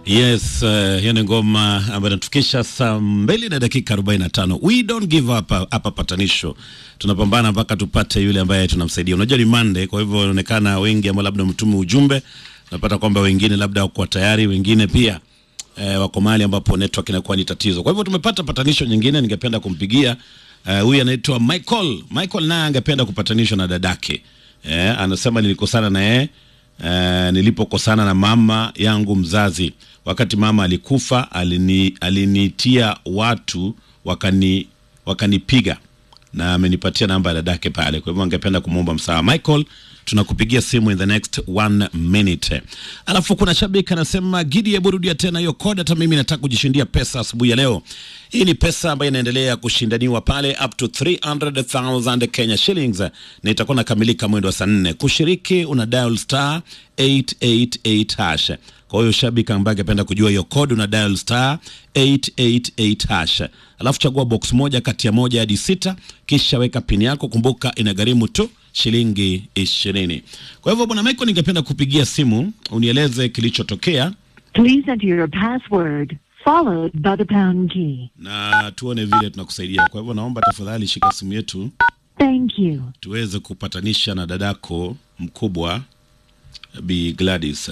Yes, uh, hiyo ni ngoma ambayo inatufikisha saa mbili na dakika 45. We don't give up hapa patanisho, tunapambana mpaka tupate yule ambaye tunamsaidia. Unajua ni Monday, kwa hivyo inaonekana wengi ambao labda mtume ujumbe, napata kwamba wengine labda wako tayari, wengine pia eh, wako mahali ambapo network inakuwa ni tatizo. Kwa hivyo tumepata patanisho nyingine, ningependa kumpigia huyu uh, anaitwa Michael. Michael naye angependa kupatanishwa na dadake eh, anasema nilikosana na yeye Uh, nilipokosana na mama yangu mzazi wakati mama alikufa, alini, alinitia watu wakani wakanipiga na amenipatia namba ya dadake pale. Kwa hivyo angependa kumwomba msaada. Michael, tunakupigia simu in the next one minute. Alafu kuna shabiki anasema Gidi, hebu rudia tena hiyo kodi, hata mimi nataka kujishindia pesa asubuhi ya leo. Hii ni pesa ambayo inaendelea kushindaniwa pale up to 300,000 Kenya shillings na itakuwa nakamilika mwendo wa saa nne. Kushiriki una dial star 888 hash. Kwa hiyo shabiki ambaye angependa kujua hiyo code una dial star 888 hash, alafu chagua box moja kati ya moja hadi sita, kisha weka pin yako. Kumbuka inagharimu tu shilingi ishirini. Kwa hivyo bwana Michael, ningependa kupigia simu unieleze kilichotokea Please enter your password followed by the pound key. na tuone vile tunakusaidia. Kwa hivyo naomba tafadhali shika simu yetu Thank you. tuweze kupatanisha na dadako mkubwa Bi Gladys.